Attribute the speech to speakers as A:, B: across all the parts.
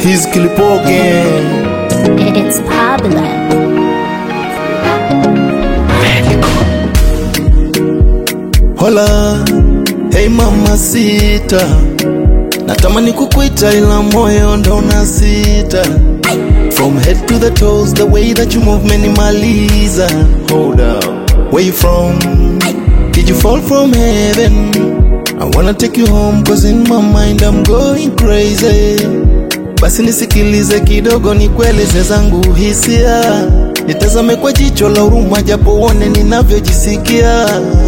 A: He's Kilipoge.
B: It's Pablo.
A: Hola, hey mama sita, natamani kukuita ila moyo ndo unasita. From head to the toes, the way that you move menimaliza. Hold up, where you from? Did you fall from heaven? I wanna take you home cause in my mind I'm going crazy. Basi nisikilize kidogo, nikueleze zangu hisia, nitazame kwa jicho la huruma, japo uone ninavyojisikia.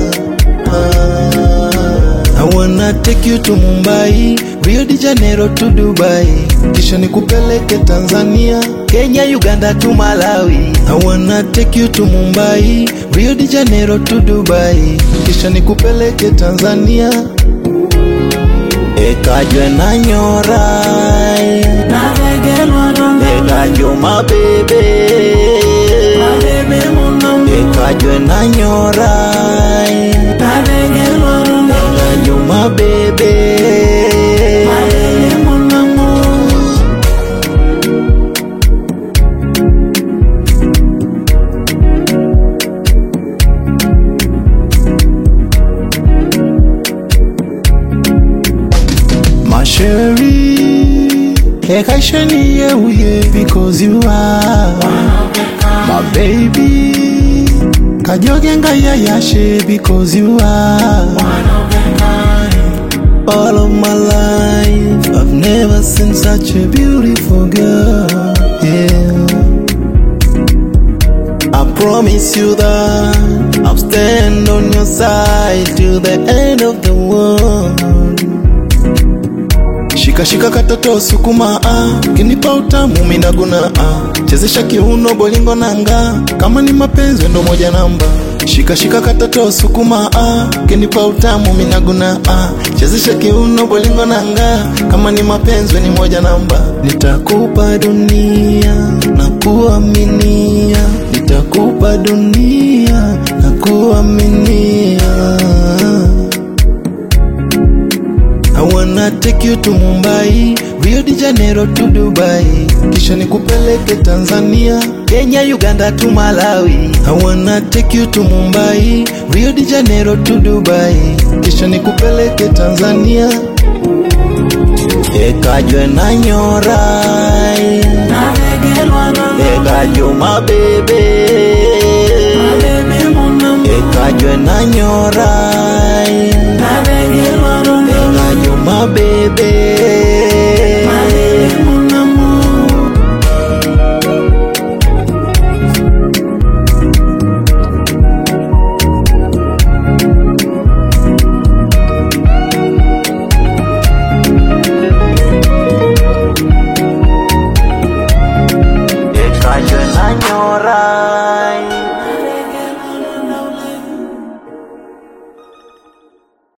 A: I wanna take you to Mumbai, Rio de Janeiro to Dubai, kisha nikupeleke Tanzania, Kenya, Uganda to Malawi. I wanna take you to Mumbai, Rio de Janeiro to Dubai, kisha nikupeleke Tanzania, ekajwe na nyorai ekajwe mabebe ekajwe na nyorai ekajwe mabebe My Sherry, Ekaishani yeah, because you are my baby. Kajogenga ya yashe because you are all of my life. I've never seen such a beautiful girl. Yeah. I promise you that I'll stand on your side till the end of the world. Shika shika katoto sukuma ah, kinipa utamu minaguna ah, chezesha kiuno bolingo nanga, kama ni mapenzi ndo moja namba. Shika shika katoto sukuma ah, kinipa utamu minaguna ah, chezesha kiuno bolingo nanga, kama ni mapenzi ni moja namba. Nitakupa dunia na kuaminia, nitakupa dunia na kuaminia. I wanna take you to Mumbai, Rio de Janeiro to Dubai, kisha nikupeleke Tanzania, Kenya, Uganda to Malawi. I wanna take you to Mumbai, Rio de Janeiro to Dubai, kisha nikupeleke Tanzania, ekajwe na nyorai, ekajwe mabebe, ekajwe na nyorai, ekajwe mabebe. ekajwe na nyorai